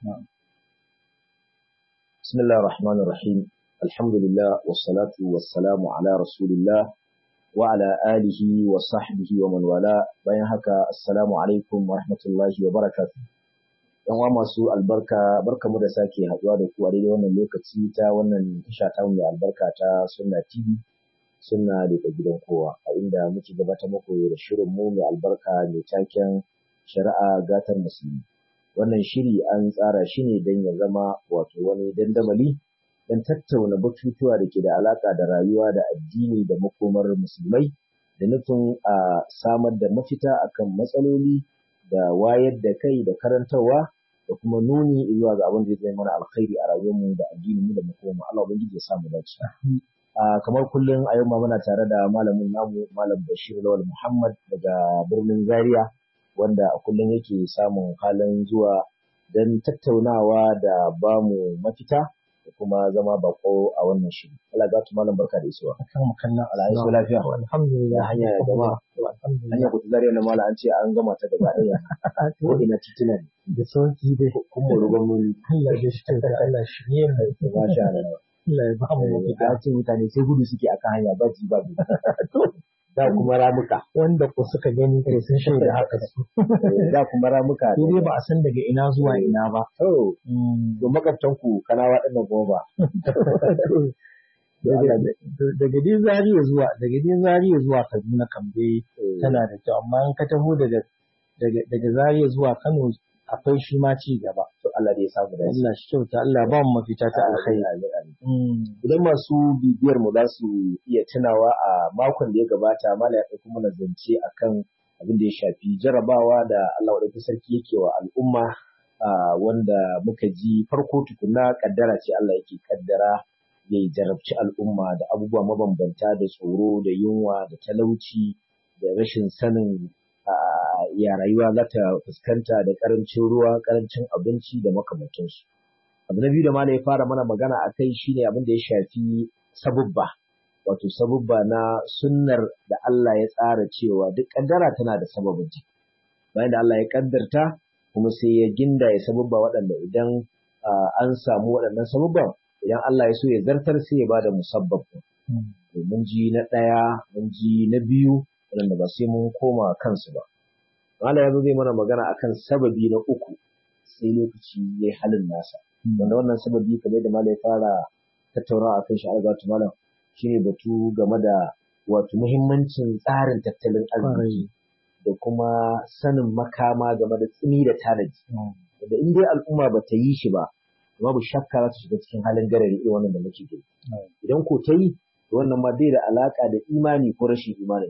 بسم الله الرحمن الرحيم الحمد لله والصلاة والسلام على رسول الله وعلى آله وصحبه ومن والاه bayan haka assalamu alaikum wa rahmatullahi wa barakatuh yan uwa masu albarka barkamu da sake haduwa da ku a daidai wannan lokaci ta wannan tasha ta mai albarka ta sunna tv sunna da gidan kowa a inda muke gabatar muku da shirin mu mai albarka mai taken shari'a gatar musulmi wannan shiri an tsara shi ne don ya zama wato wani dandamali don tattauna batutuwa da ke da alaka da rayuwa da addini da makomar musulmai da nufin a samar da mafita akan matsaloli da wayar da kai da karantarwa da kuma nuni zuwa ga abin da zai mana alkhairi a rayuwarmu da addininmu da makomar Allah ubangiji ya samu dace kamar kullum a yau ma muna tare da malamin namu malam Bashir Lawal Muhammad daga birnin Zaria wanda a kullum yake samun halin zuwa don tattaunawa da ba mu mafita da kuma zama bako a wannan shiri. Allah ga tu malam barka da isuwa. Akan makallan Allah ya lafiya. Alhamdulillah. hanya ya gama. Hanya ku zariya na malam an ce an gama ta gaba ɗaya. Ko ina tituna ne. Da sauki dai. Kuma rugan muni. Allah ya shi da Allah shi ne mai. Masha Allah. Allah ya ba mu mafita. Ya ce mutane sai gudu suke akan hanya ba ji ba da kuma ramuka. Wanda ku suka gani kai sun shaida haka su. Da kuma ramuka. Sai dai ba a san daga ina zuwa ina ba. To, to makwabtan ku kana waɗannan goma. Daga dai Zariya zuwa daga dai Zariya zuwa Kaduna kan dai tana da kyau amma in ka taho daga daga Zariya zuwa Kano akwai shi ma ci gaba. To Allah ya samu da Allah shi kyauta Allah ba mu mafita ta alkhairi. Idan masu bibiyar mu za su iya tunawa a makon da ya gabata mala ya ɗauki mana zance akan abin da ya shafi jarabawa da Allah wadda sarki yake wa al'umma wanda muka ji farko tukuna kaddara ce Allah yake kaddara ya jarabci al'umma da abubuwa mabambanta da tsoro da yunwa da talauci da rashin sanin ya rayuwa za ta fuskanta da karancin ruwa karancin abinci da makamantansu abu na biyu da malai ya fara mana magana a kai shine abin da ya shafi sabubba wato sabubba na sunnar da Allah ya tsara cewa duk kaddara tana da sababin ji bayan da Allah ya kaddarta kuma sai ya ginda ya sabubba waɗanda idan an samu waɗannan sabubban idan Allah ya so ya zartar sai ya bada musabbab mun ji na ɗaya mun ji na biyu waɗanda ba sai mun koma kansu ba Allah ya zo zai mana magana akan sababi na uku sai lokaci ya yi halin nasa. Wanda wannan sababi kamar da Malam ya fara tattaunawa akan shi algatu Malam shine batu game da wato muhimmancin tsarin tattalin arziki da kuma sanin makama game da tsini da tanaji. Da in dai al'umma ba ta yi shi ba, babu shakka za ta shiga cikin halin garari irin wannan da muke gani. Idan ko ta yi, wannan ma bai da alaka da imani ko rashin imani.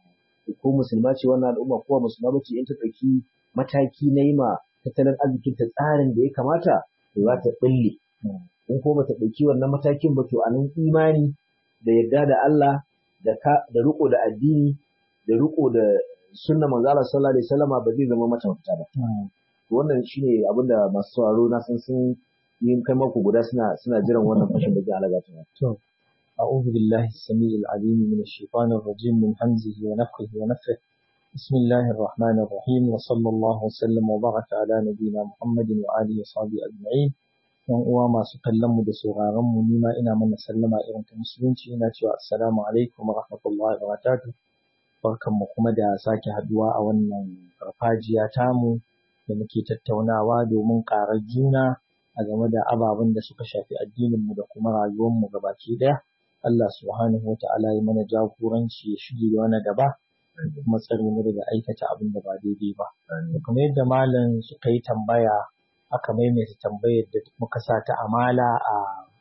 ko musulma ce wannan al'umma ko musulma bace in ta ɗauki mataki na yi ma tattalin arzikin ta tsarin da ya kamata to za ta ɓulle in ko bata ɗauki wannan matakin ba to a nan imani da yarda da Allah da ka da riko da addini da riko da sunna manzo Allah sallallahu alaihi wasallama ba zai zama mata mafita ba to wannan shine abin da masu sauraro na san sun yi kai mako guda suna suna jiran wannan fashin da zai halaga ta أعوذ بالله السميع العليم من الشيطان الرجيم من همزه ونفخه ونفخه بسم الله الرحمن الرحيم وصلى الله وسلم وبارك على نبينا محمد وآله وصحبه أجمعين yan uwa masu kallon mu da sauraron mu nima ina mana sallama irin ta musulunci ina cewa assalamu alaikum wa rahmatullahi wa barakatuh barkan mu kuma da sake haduwa a wannan farfajiya tamu da muke tattaunawa domin ƙarar juna a game da ababen da suka shafi addinin mu da kuma rayuwar mu gabaki ɗaya Allah subhanahu wa ta'ala ya mana jagoranci ya shige da wani gaba kuma tsare mu daga aikata abin da ba daidai ba. Kamar yadda malam suka yi tambaya aka maimaita tambayar da muka sa ta amala a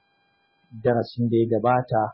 darasin da ya gabata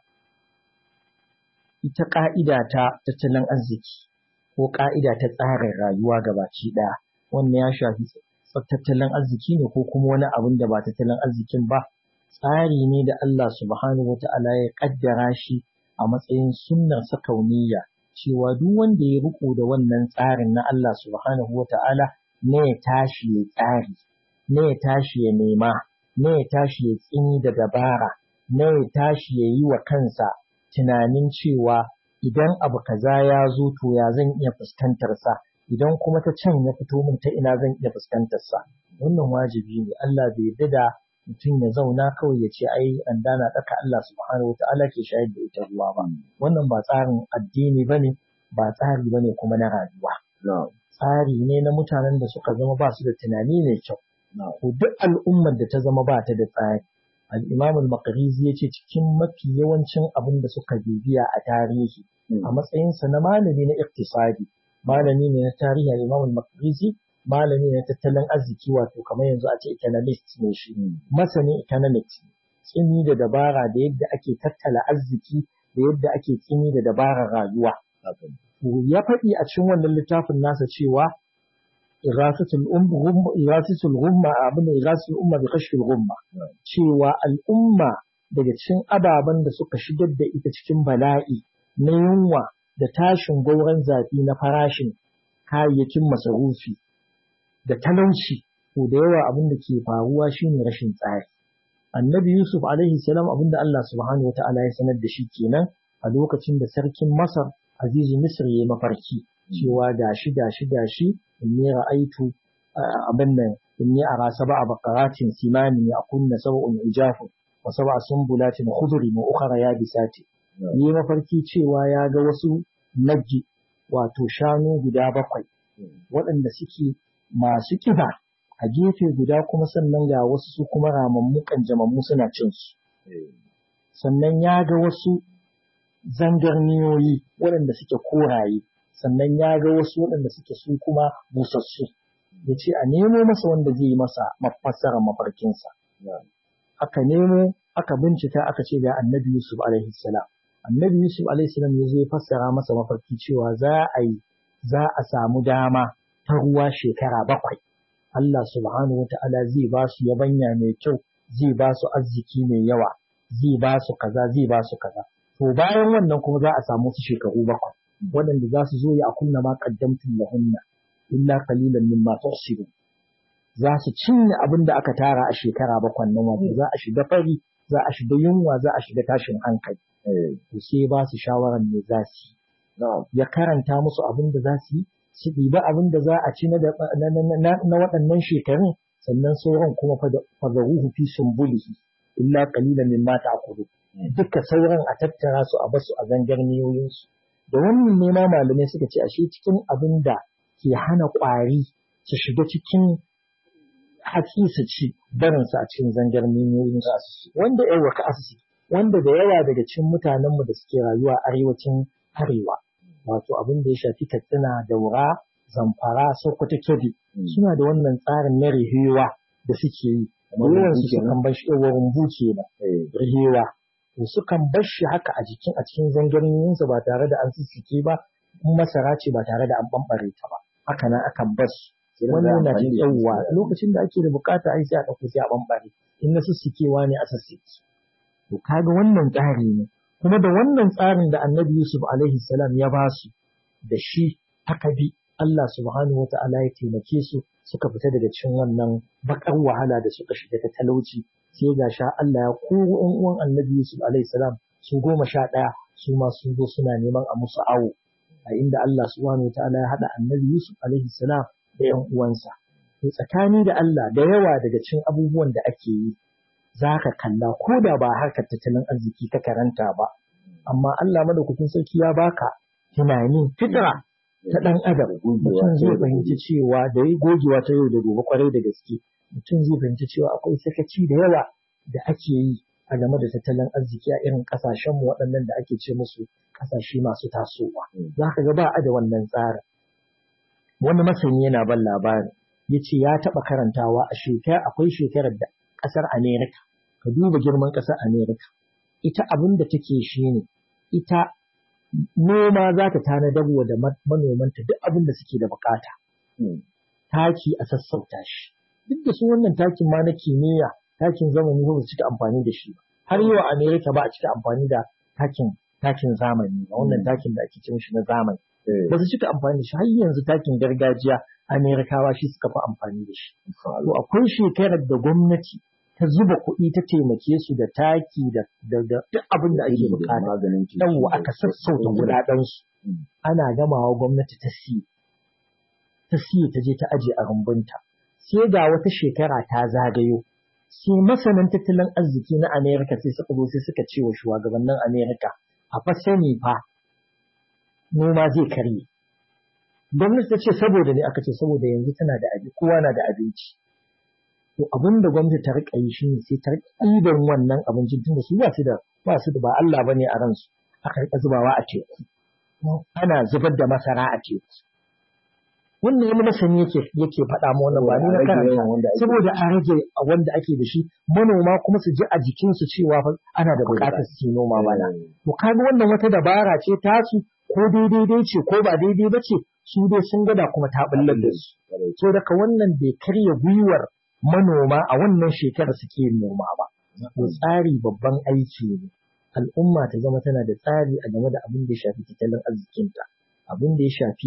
ita ƙa'ida ta tattalin arziki ko ƙa'ida ta tsarin rayuwa gabaki ɗaya wannan ya shafi tattalin arziki ne ko kuma wani abin da ba tattalin arzikin ba tsari ne da Allah subhanahu wa ta'ala ya kaddara shi a matsayin sunnar sakauniya cewa duk wanda ya riko da wannan tsarin na Allah subhanahu wa ta'ala ne ya tashi ya tsari ne ya tashi ya nema ne ya tashi ya tsini da dabara ne ya tashi ya yi wa kansa tunanin cewa idan abu kaza ya zo to ya zan iya fuskantar sa idan kuma ta can ya fito min ta ina zan iya fuskantar sa wannan wajibi ne Allah bai yarda da mutum ya zauna kawai ya ce ai an dana daka Allah subhanahu wataala ke shayar da ita ruwa ba wannan ba tsarin addini bane ba tsari bane kuma na rayuwa tsari ne na mutanen da suka zama ba su da tunani mai kyau ko duk al'ummar da ta zama ba ta da tsari al-imam al-maqrizi yace cikin mafi yawancin abin da suka bibiya a tarihi a matsayinsa na malami na iktisadi malami ne na tarihi al-imam al-maqrizi malami ne tattalin arziki wato kamar yanzu a ce economist ne shi masanin economics tsini da dabara da yadda ake tattala arziki da yadda ake tsini da dabarar rayuwa ya faɗi a cikin wannan littafin nasa cewa irasatul umma irasatul umma abin irasatul umma bi kashfil umma cewa al'umma daga cikin ababen da suka shigar da ita cikin bala'i na yunwa da tashin gauran zafi na farashin kayayyakin masarufi da talauci ko da yawa abin da ke faruwa shine rashin tsari annabi yusuf alaihi salam abin da Allah subhanahu wataala ya sanar da shi kenan a lokacin da sarkin masar azizu misr ya mafarki cewa gashi gashi gashi inni ra'aitu abin nan inni ara sab'a baqaratin simani yakunna sab'un ijafu wa sab'a sumbulatin khudri wa ukhra yabisati yi mafarki cewa ya ga wasu naggi wato shanu guda bakwai waɗanda suke masu kiba a gefe guda kuma sannan ga wasu su kuma ramammu kanjamammu suna cin su sannan ya ga wasu zangarniyoyi waɗanda suke koraye sannan ya ga wasu waɗanda suke su kuma busassu ya ce a nemo masa wanda zai yi masa mafassarar mafarkinsa aka nemo aka bincika aka ce ga annabi yusuf alaihi salam annabi yusuf alaihi salam ya zo ya fassara masa mafarki cewa za a yi za a samu dama ta ruwa shekara bakwai Allah subhanahu wa ta'ala zai ba su yabanya mai kyau zai ba su arziki mai yawa zai ba su kaza zai ba su kaza to bayan wannan kuma za a samu su shekaru bakwai waɗanda za su zo ya kunna ma qaddamtum lahunna illa qalilan mimma tuhsibun za su cinye abin da aka tara a shekara bakwai nan wato za a shiga fari za a shiga yunwa za a shiga tashin hankali to sai ba su shawaran me za su ya karanta musu abin da za su yi su ɗiba abin da za a ci na waɗannan shekarun sannan sauran kuma fadaruhu fi sumbulihi illa qalilan mimma ta'kulu duka sauran a tattara su a basu a zangarniyoyinsu da wannan ne ma malamai suka ce ashe cikin abin da ke hana ƙwari su shiga cikin hatsi su ci barin su a cikin zangarniyoyinsu wanda yawa ka asisi wanda da yawa daga cikin mutanenmu da suke rayuwa arewacin arewa wato abin da ya shafi katsina daura zamfara sokoto kebbi suna da wannan tsarin na rihewa da suke yi yawan su sukan bar shi yawan rumbu kenan rihewa to sukan bar shi haka a jikin a cikin zangarniyoyinsa ba tare da an sissike ba in masara ce ba tare da an bambare ta ba haka nan akan bar su wannan yana da yawa lokacin da ake da bukata ai sai a ɗauko sai a bambare in na sissikewa ne a sissike to kaga wannan tsari ne kuma da wannan tsarin da annabi Yusuf alaihi salam ya ba su da shi aka bi Allah subhanahu wa ta'ala ya taimake su suka fita daga cikin wannan bakar wahala da suka shiga ta talauci sai ga sha Allah ya koro ɗan uwan annabi Yusuf alaihi salam su goma sha ɗaya su ma sun zo suna neman a musu awo a inda Allah subhanahu wa ta'ala ya haɗa annabi Yusuf alaihi salam da ‘yan uwansa. To tsakani da Allah da yawa daga cikin abubuwan da ake yi za ka kalla ko da ba harkar tattalin arziki ka karanta ba amma Allah madaukakin sarki ya baka tunani fitra ta dan adam mutum zai fahimci cewa da yi gogewa ta yau da gobe kwarai da gaske mutum zai fahimci cewa akwai sakaci da yawa da ake yi a game da tattalin arziki a irin kasashen mu waɗannan da ake ce musu kasashe masu tasowa za ka ga ba a da wannan tsarin wani masani yana ban labari ya ce ya taɓa karantawa a shekara akwai shekarar da ƙasar Amerika, ka duba girman ƙasar Amerika, ita abin da take shi ne, ita noma za ta tanadar wa da manomanta duk abin da suke da bukata. Taki a sassauta shi. Duk da su wannan takin ma na kimiyya, takin zamani ba su cika amfani da shi ba. Har yau a Amerika ba a cika amfani da takin takin zamani ba, wannan takin da ake cin shi na zamani. Ba su cika amfani da shi har yanzu takin gargajiya Amerikawa shi suka fi amfani da shi. To akwai shekarar da gwamnati ta zuba kuɗi ta taimake su da taki da duk abin da ake bukata. Yawwa aka sassauta kuɗaɗensu. Ana gamawa gwamnati ta siye. Ta siye ta je ta aje a rumbunta. sai ga wata shekara ta zagayo sai masanan tattalin arziki na Amerika sai suka zo sai suka ce wa shugabannin Amerika a fa sani fa noma zai karye gwamnati ta ce saboda ne aka ce saboda yanzu tana da abinci kowa na da abinci to abin da gwamnati ta rika yi shine sai ta rika ɗiban wannan abincin tunda su ba su da ba su da ba Allah bane a ransu aka rika zubawa a teku ana zubar da masara a teku wannan wani masani yake yake faɗa ma wannan ba ni na karanta saboda a rage wanda ake da shi manoma kuma su ji a jikinsu cewa ana da buƙatar su noma bana to kaga wannan wata dabara ce tasu ko daidai ce ko ba daidai ba ce su dai sun gada kuma ta ɓullar da su so daga wannan bai karya gwiwar manoma a wannan shekarar suke noma ba to tsari babban aiki ne al'umma ta zama tana da tsari a game da abin da ya shafi tattalin arzikinta abin da ya shafi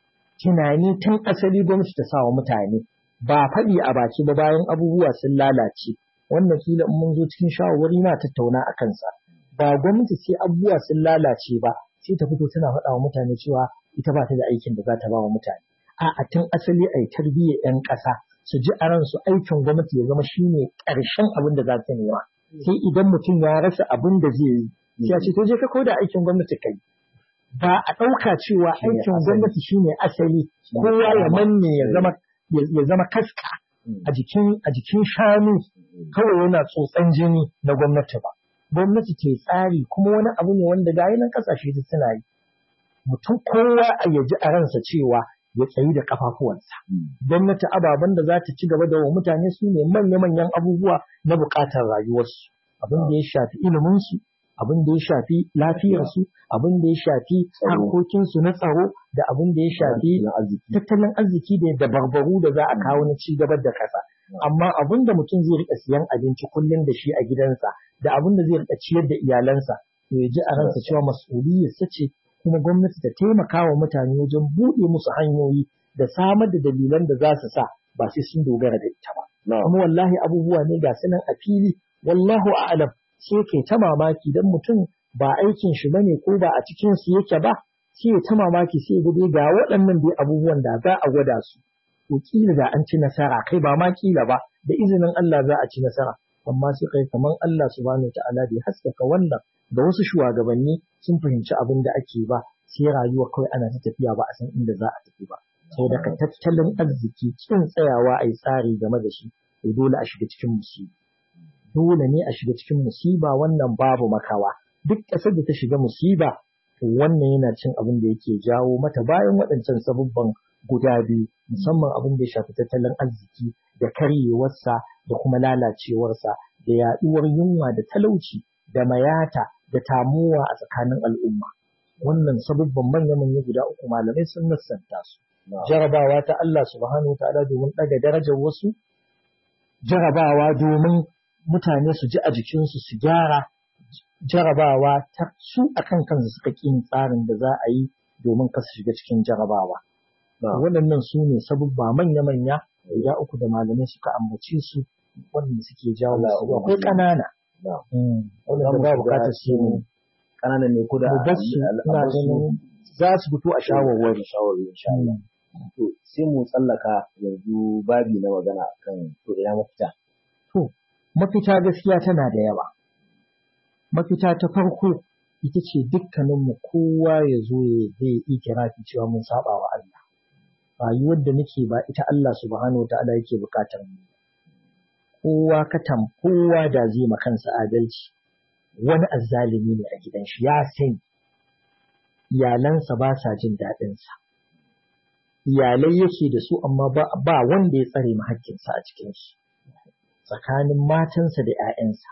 tunani tun asali gwamnati ta sawa mutane ba faɗi a baki ba bayan abubuwa sun lalace wannan kila in mun zo cikin shawarwari na tattauna a kansa ba gwamnati sai abubuwa sun lalace ba sai ta fito tana faɗa wa mutane cewa ita ba ta da aikin da za ta ba wa mutane a'a tun asali a yi tarbiyyar 'yan ƙasa su ji a ransu aikin gwamnati ya zama shine ƙarshen abin da za ta nema sai idan mutum ya rasa abin da zai yi sai ce to je ka koda aikin gwamnati kai ba a ɗauka cewa aikin gwamnati shine asali kowa ya manne ya zama ya zama kaska a jikin a jikin shanu kawai yana tsotsan jini na gwamnati ba gwamnati ke tsari kuma wani abu ne wanda ga nan kasashe duk suna yi mutum kowa a yaji a ransa cewa ya tsayi da kafafuwansa gwamnati ababen da za ta ci gaba da wa mutane su ne manya-manyan abubuwa na buƙatar rayuwarsu abin da ya shafi iliminsu abin da ya shafi lafiyarsu abin da ya shafi harkokinsu na tsaro da abin da ya shafi tattalin arziki da dabarbaru da za a kawo na ci gabar da ƙasa amma abin da mutum zai rika siyan abinci kullum da shi a gidansa da abin da zai rika ciyar da iyalansa to ya ji a ransa cewa mas'uliyarsa ce kuma gwamnati ta taimaka wa mutane wajen buɗe musu hanyoyi da samar da dalilan da za su sa ba sai sun dogara da ita ba. Kuma wallahi abubuwa ne ga sunan a fili wallahu a'lam sai kai ta mamaki dan mutum ba aikin shi bane ko ba a cikin su yake ba sai ta mamaki sai ga ga waɗannan dai abubuwan da za a gwada su to kila da an ci nasara kai ba ma kila ba da izinin Allah za a ci nasara amma sai kai kaman Allah subhanahu wa ta'ala bai haskaka wannan da wasu shugabanni sun fahimci abin da ake ba sai rayuwa kawai ana ta tafiya ba a san inda za a tafi ba sau daga tattalin arziki kin tsayawa a yi tsari game da shi to dole a shiga cikin musiba dole ne a shiga cikin musiba wannan babu makawa duk ƙasar da ta shiga musiba to wannan yana cin abin da yake jawo mata bayan waɗancan sabubban guda biyu musamman abin da ya shafi tattalin arziki da karyewarsa da kuma lalacewarsa da yaɗuwar yunwa da talauci da mayata da tamuwa a tsakanin al'umma. Wannan sabubban manya-manya guda uku malamai sun nassanta su. Jarabawa ta Allah subhanahu ta'ala domin ɗaga darajar wasu, jarabawa domin mutane su ji a jikinsu su gyara, jarabawa ta su a kan kansu suka ƙin tsarin da za a yi domin ka su shiga cikin jarabawa. Waɗannan su ne sabubba manya-manya guda uku da malamai suka ambace su wanda suke jawo su akwai ƙanana. wanda ba bukatar shi ne kananan ne ko da ina ganin za su fito a shawarwari shawarwari insha Allah to sai mu tsallaka yanzu babi na magana kan to ina mafita to mafita gaskiya tana da yawa mafita ta farko ita ce dukkaninmu kowa ya zo ya zai ikirafi cewa mun saba wa Allah rayuwar da nake ba ita Allah subhanahu wa ta'ala yake bukatar mu kowa katam kowa da zai ma kansa adalci wani azzalimi ne a gidan shi ya sani iyalansa ba sa jin daɗinsa iyalai yake da su amma ba wanda ya tsare ma hakkinsa a cikinsu tsakanin matansa da ‘ya'yansa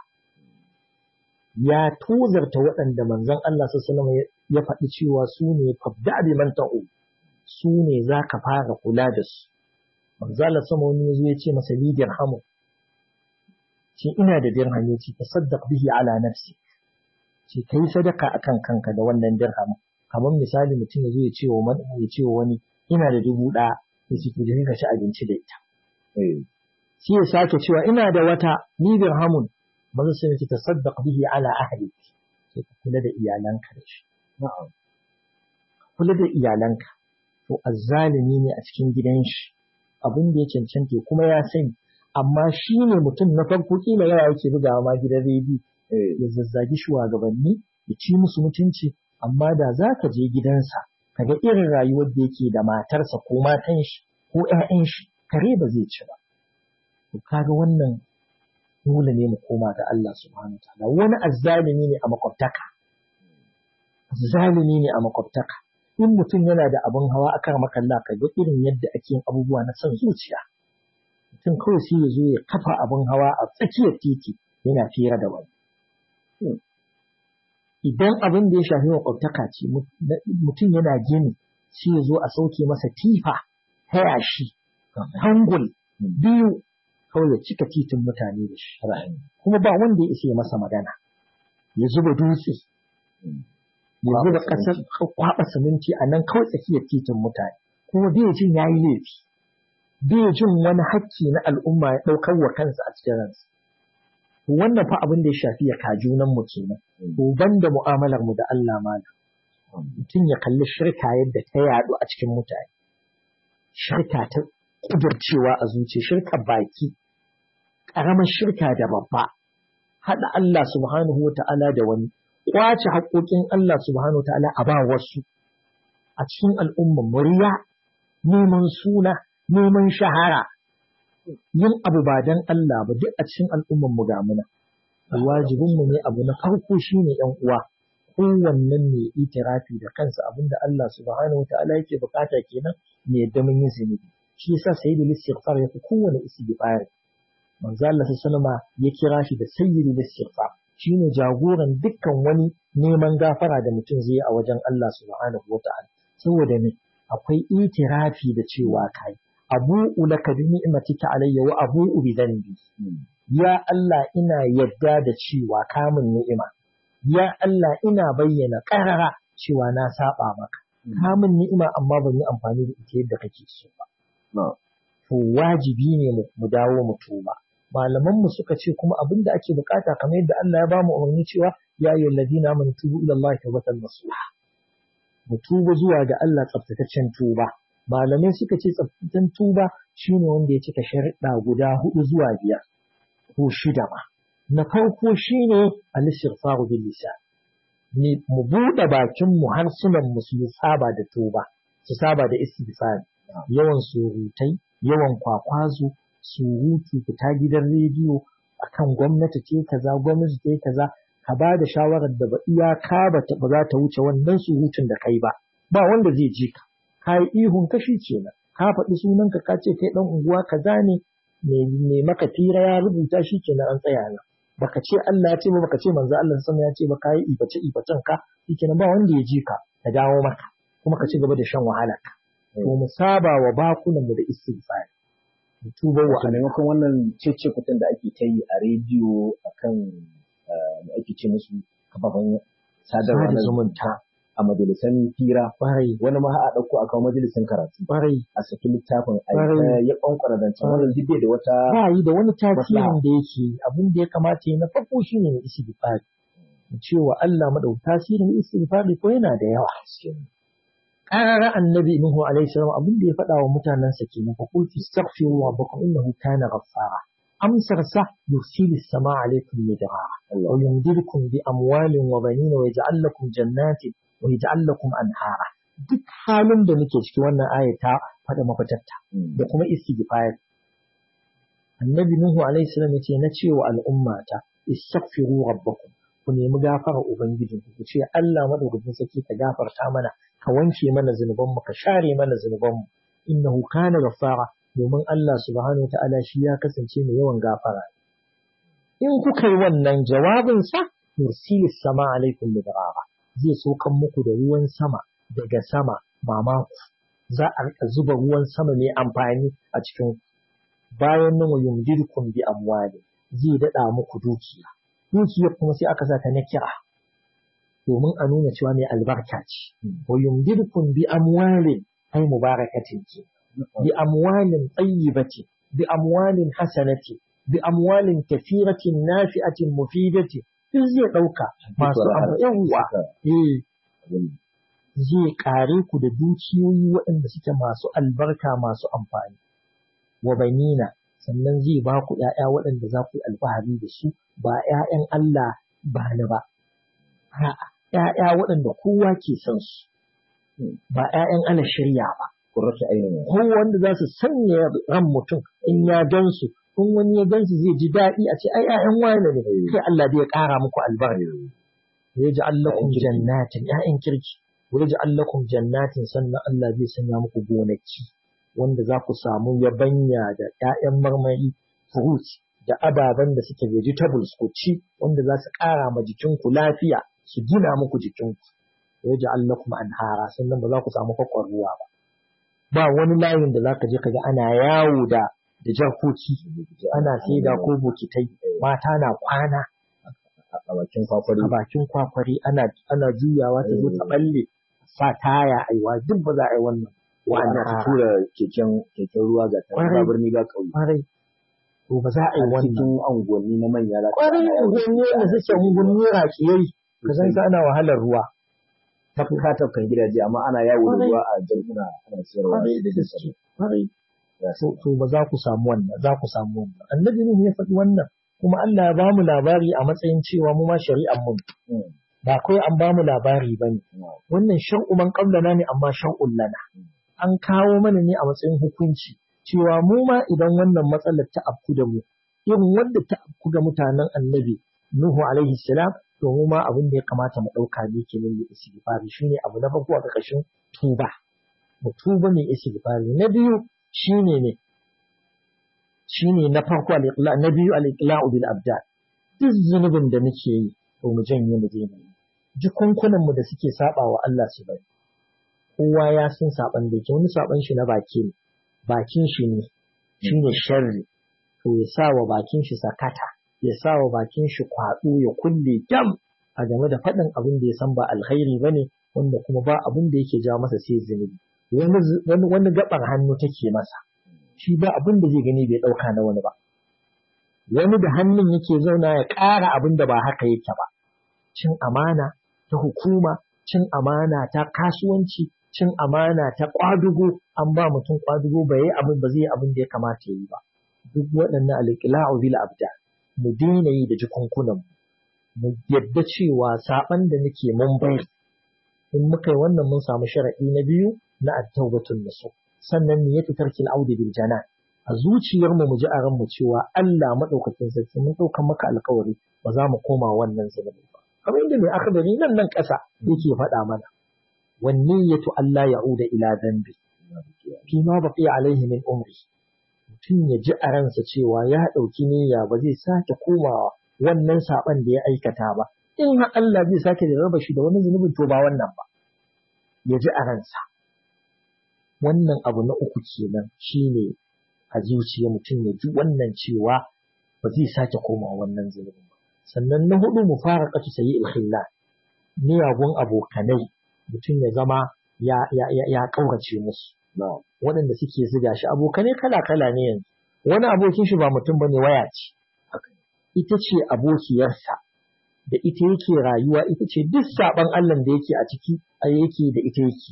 ya tozarta waɗanda manzon Allah sallallahu ya faɗi cewa su ne fabda bi man ta'u su ne za ka fara kula da su manzo Allah sama wani yazo ya ce masa lidir hamu ce ina da dirham ya ce tasaddaq bihi ala nafsi ce kai sadaka akan kanka da wannan dirham kamar misali mutum ya zo ya ce wa ya ce wa wani ina da dubu ɗaya ya ce to je ka ci abinci da ita sai ya sake cewa ina da wata ni dirhamun manzo sai ya ce tasaddaq bihi ala ahli sai ka kula da iyalanka da shi kula da iyalanka to azzalimi ne a cikin gidan shi abin da ya cancanta kuma ya sani amma shi ne mutum na farko kila yawa yake bugawa ma gidan rediyo ya zazzagi shugabanni ya ci musu mutunci amma da za ka je gidansa ka ga irin rayuwar da yake da matarsa ko matan shi ko ƴaƴan shi kare ba zai ci ba to kaga wannan dole ne mu koma ga Allah subhanahu wa ta'ala wani azzalimi ne a makwabtaka azzalimi ne a makwabtaka in mutum yana da abin hawa akan makalla ka ga irin yadda ake yin abubuwa na son zuciya mutum kawai sai ya zo ya kafa abin hawa a tsakiyar titi yana fira da wani idan abin da ya shafi makwabtaka ce mutum yana gini sai ya zo a sauke masa tifa ta yashi hangul biyu kawai ya cika titin mutane da shi kuma ba wanda ya isa ya masa magana ya zuba dutse ya zuba ƙasar kwaɓa siminti a nan kawai tsakiyar titin mutane kuma bai jin ya yi laifi bai jin wani hakki na al'umma ya ɗaukar wa kansa a cikin ransa wannan fa abin da ya shafi ya kajunan mu kenan to banda mu'amalar mu da Allah malam mutum ya kalli shirka yadda ta yaɗu a cikin mutane shirka ta kudurcewa a zuciya shirka baki ƙaramar shirka da babba haɗa Allah subhanahu wa ta'ala da wani ƙwace haƙoƙin Allah subhanahu wa ta'ala a ba wasu a cikin al'umman murya neman suna neman shahara yin abu ba don Allah ba duk a cikin al'umman mu ga muna wajibin mu ne abu na farko shine yan uwa kowannen mai itirafi da kansa abinda Allah subhanahu wa ta'ala yake bukata kenan ne yadda mun yi zunubi shi yasa sayyidul istighfar ya fi kowane istighfar manzo Allah sallama ya kira shi da sayyidul istighfar shine jagoran dukkan wani neman gafara da mutum zai yi a wajen Allah subhanahu wata'ala saboda ne akwai itirafi da cewa kai abu'u laka bi ni'matika alayya wa abu'u bi dhanbi ya Allah ina yadda da cewa kamun ni'ima ya Allah ina bayyana karara cewa na saba maka kamun ni'ima amma ban yi amfani da ita yadda kake so ba to wajibi ne mu dawo mu tuba malaman mu suka ce kuma abin da ake bukata kamar yadda Allah ya ba mu umarni cewa ya ayyuhal ladina amanu tubu ila Allah tawbatan nasuha mu tuba zuwa ga Allah tsaftataccen tuba malamai suka ce tsaftataccen tuba shine wanda ya cika sharuɗa guda hudu zuwa biyar ko shida ma na farko shine al-istighfaru bil lisan ne mu buɗe bakin mu harsunan mu su saba da tuba su saba da istighfar yawan surutai yawan kwakwazo surutu fita gidan rediyo akan gwamnati ce kaza gwamnati ce kaza ka ba da shawarar da ba iyaka ba ba za ta wuce wannan surutun da kai ba ba wanda zai ji ka ka yi ihun kashi kenan ka faɗi sunanka ka ce kai ɗan unguwa kaza ne me maka fira ya rubuta shi kenan an tsaya nan baka ce Allah ya ce ba baka ce manzo Allah sama ya ce ba ka yi ibace ibacen ka shikenan ba wanda ya ji ka ka dawo maka kuma ka ci gaba da shan wahala ka to mu saba wa bakunan mu da istighfar mu tuba wa a maimakon wannan cece kutan da ake ta yi a rediyo akan da ake ce musu kafafen sadarwa na zumunta a majalisan fira Ƙwarai, wani ma a ɗauko a kawo majalisan karatu ƙwarai. a saki littafin a Ƙwarai. ya ƙwanƙwara zancen wannan duk bai da wata Ba yi da wani tasirin Maslaha. da yake abin da ya kamata ya na farko shi ne istighfari. Mu ce wa Allah madau tasirin istighfari ko yana da yawa. Ƙarara annabi Nuhu alaihi salam abin da ya faɗa wa mutanensa kenan fa qul tastaghfiru rabbakum innahu kana ghaffara. Amsar sa yursilis sama alaikum midrara wa yumdidukum bi amwalin wa banina wa yaj'al lakum jannatin wa yaj'al lakum anhara. Duk halin da muke ciki wannan aya ta faɗa mafitarta da kuma istighfar. Annabi Nuhu alaihi salam yace na ce wa al'ummata istaghfiru rabbakum ku nemi gafara ubangijinku ku ce Allah madaukakin sarki ka gafarta mana ka wanke mana zunuban mu ka share mana zunuban mu innahu kana ghaffara domin Allah subhanahu wa ta'ala shi ya kasance mai yawan gafara in kuka yi wannan jawabin sa yursilis sama alaikum midrara zai saukan muku da ruwan sama daga sama mamaku za a rika zuba ruwan sama mai amfani a cikin bayan nan wa yumdidukum bi amwali zai dada muku dukiya dukiyar kuma sai aka sa ta na kira domin a nuna cewa mai albarka ce wa yumdidukum bi amwalin ay mubarakatin ce bi amwalin tayyibati bi amwalin hasanati bi amwalin kathiratin nafi'atin mufidati duk zai dauka masu yawa eh zai kare ku da dukiyoyi waɗanda suke masu albarka masu amfani wa banina sannan zai ba ku ‘ya'ya waɗanda za ku yi alfahari da su ba ‘ya'yan Allah ba ni ba, ‘ya'ya waɗanda kowa ke son su, ba ‘ya'yan ana shirya ba. Kurrata ainihin. Ko wanda za su sanya ran mutum in ya gan su, in wani ya gan su zai ji daɗi a ce ai ‘ya'yan wani ne, sai Allah zai ƙara muku albarka. Ya ji allakum jannatin, ‘ya'yan kirki, ya ji allakum jannatin sannan Allah zai sanya muku gonaki. wanda za ku samu yabanya da ‘ya'yan marmari, fruit da ababen da suke vegetables ku ci wanda za su ƙara ma jikinku lafiya su gina muku jikinku. Ya ji Allah kuma an hara sannan ba za ku samu kwakwan ruwa ba. Ba wani layin da za ka je ka ga ana yawo da da jarkoki ana saida ko bokitai mata na kwana a bakin kwakwari. a bakin kwakwari ana ana juyawa ta zo ta balle sa taya aiwa duk ba za a yi wannan Wa'anda ta tura keken keken ruwa ga ta ba birni ba ƙauye. kwarai to ba za a yi A wannan cikin unguwanni na manya za ka kwarai ana yawo da unguwanni da suke unguwanni raƙiyai ka san sa ana wahalar ruwa tafka tafkan gidaje amma ana yawo da Kwarai. ruwa a jarkuna ana siyarwa. kwarai da gaske kwarai Ya to to ba za ku samu wannan za ku samu wannan annabi ne ya faɗi wannan kuma Allah ya bamu labari a matsayin cewa mu ma shari'ar mu Mm. ba kawai an bamu labari bane No. wannan shar'u man qablana ne amma shar'un lana an kawo mana ne a matsayin hukunci cewa mu ma idan wannan matsalar ta afku da mu irin wanda ta afku ga mutanen annabi Nuhu alaihi salam to mu ma abin da ya kamata mu ɗauka ne kenan da istighfari shine abu na farko a ƙarƙashin tuba mu tuba mai istighfari na biyu shine ne shine na farko al-iqla na biyu al-iqla'u bil abdan duk zunubin da muke yi to mu janye mu daina yi jikunkunan mu da suke saba wa Allah su bari kowa ya san saban da yake wani saban shi na baki ne bakin shi ne shine sharri to ya sa wa bakin shi sakata ya sa wa bakin shi kwaɗo ya kulle jam a game da faɗin abin da ya san ba alkhairi bane wanda kuma ba abin da yake ja masa sai zunubi wani zu- wani wani gaban hannu take masa shi ba abin da zai gani bai ɗauka na wani ba wani da hannun yake zauna ya ƙara abin da ba haka yake ba cin amana ta hukuma cin amana ta kasuwanci cin amana ta ƙwadugo an ba mutum ƙwadugo ba yi abin ba zai yi abin da ya kamata ya yi ba duk waɗannan alƙila'u bil abda mu daina yi da jikunkunan mu yadda cewa saɓan da nake mun bari in muka yi wannan mun samu sharaɗi na biyu na at-taubatun nasu sannan niyyatu tarkil audi bil janan a zuciyar mu mu ji a ranmu cewa Allah madaukakin sarki mun ɗaukan maka alƙawari ba za mu koma wannan zunubi ba kamar yadda mai akabari nan nan ƙasa yake faɗa mana wan niyyatu Allah ya'uda ila dhanbi fi ma baqiya alaihi min umri mutum ya ji a ransa cewa ya ɗauki niyya ba zai sake komawa wannan saɓan da ya aikata ba in har Allah zai sake da raba shi da wani zunubin to ba wannan ba ya ji a ransa wannan abu na uku kenan shine a zuciya mutum ya ji wannan cewa ba zai sake komawa wannan zunubin ba sannan na hudu mu fara kasu sayi ilhilla miyagun abokanai mutum ya zama ya ya ya, ya kaurace musu No. waɗanda suke ziga shi abokanai kala-kala ne yanzu wani abokin shi ba mutum bane waya ce ita ce abokiyarsa da ita yake rayuwa ita ce duk saban Allah da yake a ciki a yake da ita yake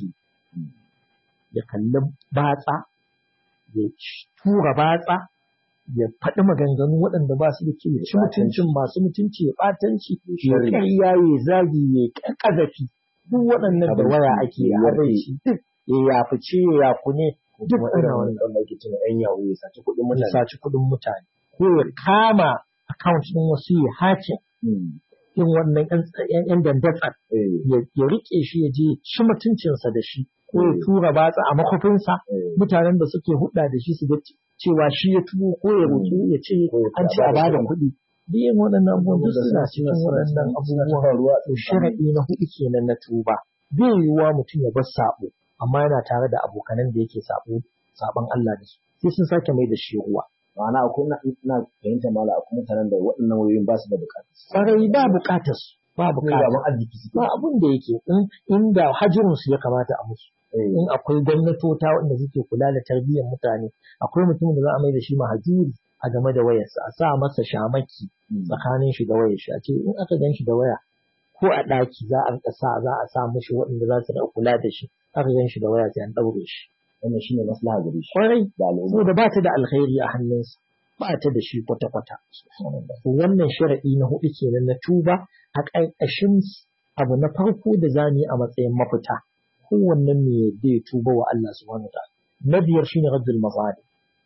ya kalli batsa ya tura batsa ya faɗi maganganu waɗanda ba su da kyau ya ci mutuncin masu mutunci ya ɓatanci ya Sharri. ƙarya ya zagi ya ƙazafi duk waɗannan da waya ake Ya habaici duk ya yafice ya yakune duk Kuma ana irin wannan wanda ake tuna ‘yan yawo ya saci kuɗin ya mutane. saci kuɗin mutane ko ya kama account ɗin wasu ya hace Mm. yin wannan ‘yan ‘yan dandatsar Eh, ya ya riƙe shi ya je shi mutuncinsa da shi ko ya Mm. tura batsa a makofinsa eh. mutanen da suke hudda da shi su ga cewa shi ya tuwo ko ya roƙi ya ce Ko ya an ce a bada kuɗi duk yin waɗannan abubuwan duk suna cikin waɗannan abubuwan ruwa to sharaɗi na hudu kenan na tuba bai yiwuwa mutum ya bar sabo amma yana tare da abokanan da yake sabo saban Allah da su sai sun sake mai da shi ruwa ma'ana akwai na ina fahimta mala akwai mutanen da waɗannan wayoyin ba su da bukata sarai ba bukatar su ba kuma bukatar gaban arziki suke ba abin da yake in inda hajirin su ya kamata a musu Eh, in akwai gwamnatota wanda suke kula da tarbiyyar mutane akwai mutumin da za a mai da shi mahajuri a game da wayarsa a sa masa shamaki mm. tsakanin shi da wayar shi a ce in aka gan shi da waya ko a ɗaki za a rika sa za a sa mishi waɗanda za su rika kula da shi aka gan shi da waya sai an ɗaure shi wannan shine maslaha gare shi kwarai da al'umma saboda ba ta da alkhairi a hannunsa ba ta da shi kwata-kwata wannan sharaɗi na hudu kenan na tuba a ƙarƙashin abu na farko da za mu yi a matsayin mafita kowannen me yadda ya tuba wa Allah subhanahu wa na biyar shine raddul mazalim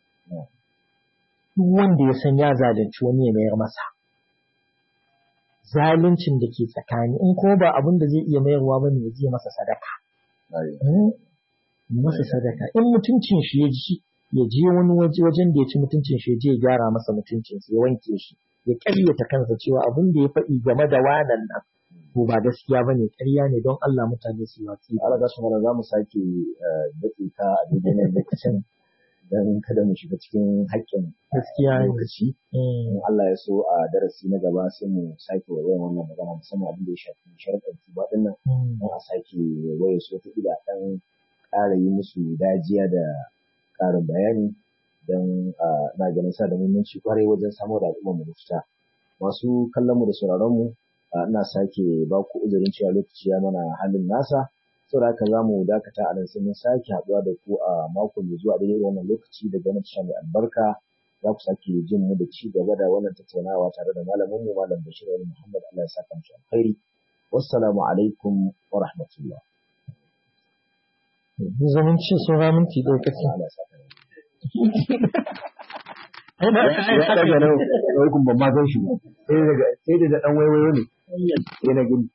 duk wanda ya san ya zalunci wani ya mayar masa zaluncin da ke tsakani in kuma ba abin da zai iya mayarwa bane ya je masa sadaka masa sadaka in mutuncin shi ya ji ya je wani waje wajen da ya ci mutuncin shi ya je ya gyara masa mutuncin ya wanke shi ya ƙaryata kansa cewa abin da ya faɗi game da wanan nan to ba gaskiya bane ƙarya ne don Allah mutane su watsi Allah ga su mana za mu sake datse ka a daidai nan lokacin dan kada mu shiga cikin haƙƙin gaskiya ne lokaci in Allah ya so a darasi na gaba sai mu sake wayan wannan magana musamman abin da ya shafi sharaɗin tuba din nan don a sake waye su wata ila ɗan ƙara yi musu dajiya da ƙarin bayani don na ganin sa da muhimmanci kwarai wajen samar da al'ummar mu mafita masu kallon mu da sauraron mu ina sake ba ku uzurin cewa lokaci ya mana halin nasa saboda haka za mu dakata a nan sai mun sake haɗuwa da ku a mako mai zuwa daidai wannan lokaci daga nan tasha mai albarka za ku sake jin mu da ci gaba da wannan tattaunawa tare da malamin mu malam Bashir Ali Muhammad Allah ya saka mu alkhairi wassalamu alaikum wa rahmatullah zumunci sun raminci lokaci Allah ya saka ya daga nan wai kun ban ma gan shi ba sai daga sai daga dan waiwayo ne sai na gani